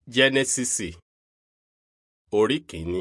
jẹ́nẹ́sísì orí kìíní.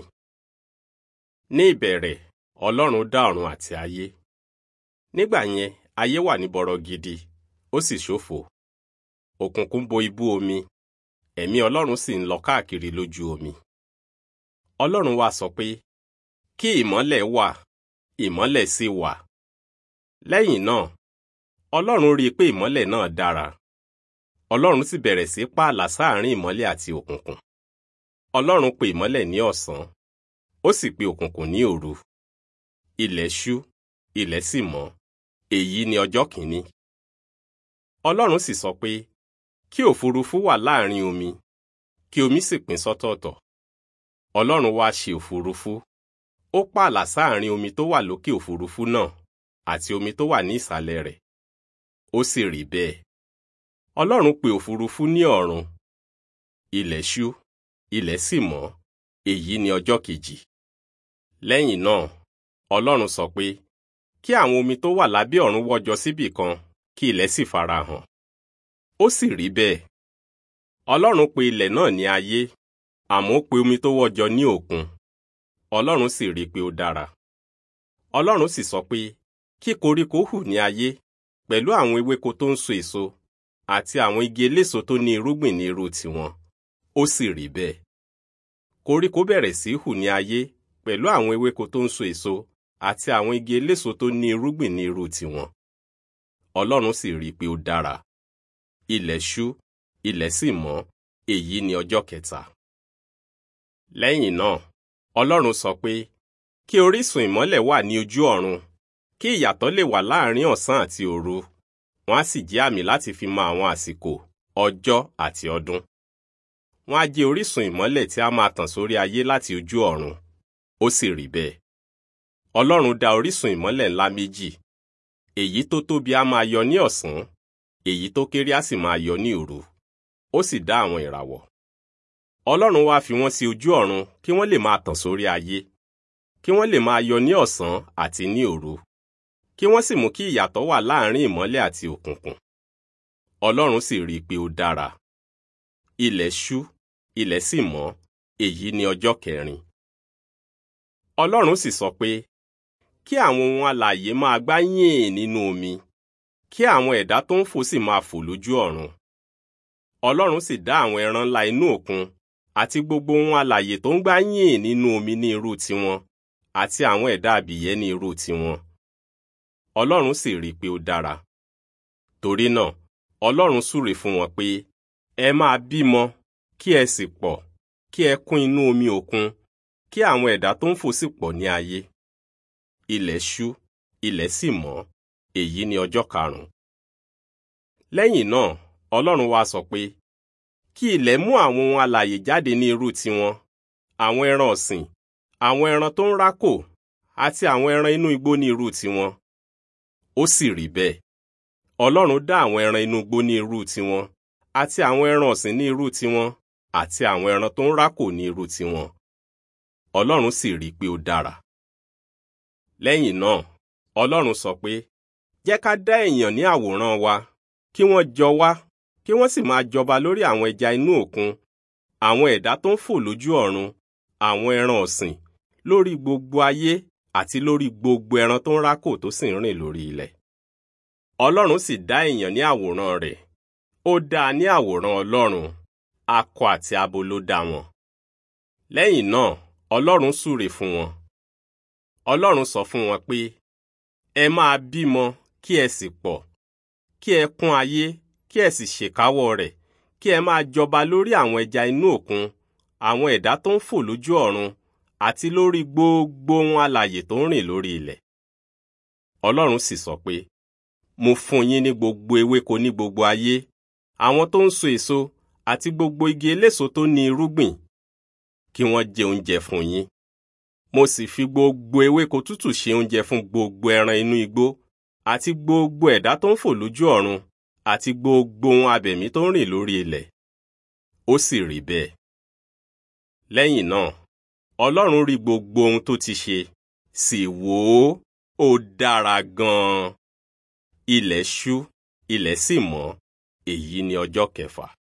ní ìbẹ̀rẹ̀ ọlọ́run dá ọ̀run àti ayé. nígbà yẹn ayé wà ní bọ̀rọ̀ gidi ó sì ṣófo. òkùnkùn bo ibú omi ẹ̀mí ọlọ́run sì ń lọ káàkiri lójú omi. ọlọ́run wá sọ pé kí ìmọ́lẹ̀ wà ìmọ́lẹ̀ sì wà. lẹ́yìn náà ọlọ́run rí i pé ìmọ́lẹ̀ náà dára ọlọ́run sì bẹ̀rẹ̀ sí pààlà sáàrin ìmọ́lẹ̀ àti òkùnkùn ọlọ́run pe ìmọ́lẹ̀ ní ọ̀sán ó sì pe òkùnkùn ní òru ilẹ̀ ṣú ilẹ̀ sì mọ́ èyí ni ọjọ́ kìíní ọlọ́run sì sọ pé kí òfurufú wà láàrin omi kí omi sì pín sọ́tọ̀ọ̀tọ̀ ọlọ́run wá ṣe òfurufú ó pààlà sáàrin omi tó wà lókè òfurufú náà àti omi tó wà ní ìsàlẹ̀ rẹ̀ ó sì rí bẹ́ẹ̀ ọlọ́run pe òfurufú ní ọ̀run ilẹ̀ ṣú ilẹ̀ sì mọ́ èyí ni ọjọ́ kejì lẹ́yìn náà ọlọ́run sọ pé kí àwọn omi tó wà lábẹ́ ọ̀run wọ́jọ síbì kan kí ilẹ̀ sì farahàn ó sì rí bẹ́ẹ̀ ọlọ́run pe ilẹ̀ náà ní ayé àmọ́ ó pe omi tó wọ́jọ ní òkun ọlọ́run sì rí i pé ó dára ọlọ́run sì sọ pé kí koríko hù ní ayé pẹ̀lú àwọn ewéko tó ń so èso àti àwọn igi eléso tó ní irúgbìn ní irú tiwọn ó sì rí bẹ́ẹ̀ koríko bẹ̀rẹ̀ sí hù ní ayé pẹ̀lú àwọn ewéko tó ń so èso àti àwọn igi eléso tó ní irúgbìn ní irú tiwọn ọlọ́run sì rí i pé ó dára ilẹ̀ ṣú ilẹ̀ sì mọ́ èyí ni ọjọ́ kẹta lẹ́yìn náà ọlọ́run sọ pé kí orísun ìmọ́lẹ̀ wà ní ojú ọ̀run kí ìyàtọ̀ lè wà láàrin ọ̀sán àti òru wọ́n á sì jẹ́ àmì láti fi mọ àwọn àsìkò ọjọ́ àti ọdún. wọ́n á jẹ́ orísun ìmọ́lẹ̀ tí a máa tàn sórí ayé láti ojú ọ̀run ó sì rí bẹ́ẹ̀. ọlọ́run dá orísun ìmọ́lẹ̀ ńlá méjì èyí tó tóbi á máa yọ ní ọ̀sán èyí tó kéré á sì máa yọ ní òru ó sì dá àwọn ìràwọ̀. ọlọ́run wá fi wọ́n sí ojú ọ̀run kí wọ́n lè máa tàn sórí ayé kí wọ́n lè máa yọ ní ọ̀sán àti ní òru kí wọ́n sì mú kí ìyàtọ̀ wà láàrin ìmọ́lẹ̀ àti òkùnkùn. Ọlọ́run sì rí i pé ó dára. Ilẹ̀ ṣú, ilẹ̀ sì mọ́, èyí ni ọjọ́ kẹrin. Ọlọ́run sì sọ pé kí àwọn ohun alààyè máa gbá yìn nínú omi, kí àwọn ẹ̀dá tó ń fò sì máa fò lójú ọ̀run. Ọlọ́run sì dá àwọn ẹran ńlá inú òkun àti gbogbo ohun alààyè tó ń gbá yìn nínú omi ní irú tiwọn àti àwọn ẹ̀dá abìyẹ́ ní irú tiwọn. Ọlọ́run sì rí i pé ó dára. Torí náà, Ọlọ́run súre fún wọn pé ẹ máa bímọ kí ẹ sì pọ̀ kí ẹ kún inú omi òkun kí àwọn ẹ̀dá tó ń fò sì pọ̀ ní ayé. Ilẹ̀ ṣú, ilẹ̀ sì mọ́, èyí ni ọjọ́ karùn-ún. Lẹ́yìn náà, Ọlọ́run wá sọ pé kí ilẹ̀ mú àwọn ohun alààyè jáde ní irú tiwọn, àwọn ẹran ọ̀sìn, àwọn ẹran tó ń rákò àti àwọn ẹran inú igbó ní irú tiwọn ó sì rí bẹ́ẹ̀. Ọlọ́run dá àwọn ẹran inú igbó ní irú tiwọn àti àwọn ẹran ọ̀sìn ní irú tiwọn àti àwọn ẹran tó ń rákò ní irú tiwọn. Ọlọ́run sì rí i pé ó dára. Lẹ́yìn náà, Ọlọ́run sọ pé jẹ́ ká dá èèyàn ní àwòrán wa kí wọ́n jọ wá kí wọ́n sì máa jọba lórí àwọn ẹja inú òkun àwọn ẹ̀dá tó ń fò lójú ọ̀run àwọn ẹran ọ̀sìn lórí gbogbo ayé àti lórí gbogbo ẹran tó ń rákò tó sì ń rìn lórí ilẹ̀. Ọlọ́run sì dá èèyàn ní àwòrán rẹ̀. Ó dá a ní àwòrán Ọlọ́run. Akọ àti abo ló dá wọn. Lẹ́yìn náà, Ọlọ́run súre fún wọn. Ọlọ́run sọ fún wọn pé, ẹ máa bímọ kí ẹ sì pọ̀, kí ẹ kún ayé, kí ẹ sì ṣèkáwọ́ rẹ̀, kí ẹ máa jọba lórí àwọn ẹja inú òkun, àwọn ẹ̀dá tó ń fò lójú ọ̀run, àti lórí gbogbo ohun alààyè tó ń rìn lórí ilẹ̀. Ọlọ́run sì sọ pé, mo fún yín ní gbogbo ewéko ní gbogbo ayé, àwọn tó ń so èso àti gbogbo igi eléso tó ní irúgbìn, kí wọ́n jẹ oúnjẹ fún yín. Mo sì fi gbogbo ewéko tútù ṣe oúnjẹ fún gbogbo ẹran inú igbó àti gbogbo ẹ̀dá tó ń fò lójú ọ̀run àti gbogbo ohun abẹ̀mí tó ń rìn lórí ilẹ̀. Ó sì rí bẹ́ẹ̀. Lẹ́yìn náà, Ọlọ́run rí gbogbo ohun tó ti ṣe, sì wò ó, ó dára gan-an. Ilẹ̀ ṣú, ilẹ̀ sì mọ́, èyí ni ọjọ́ kẹfà.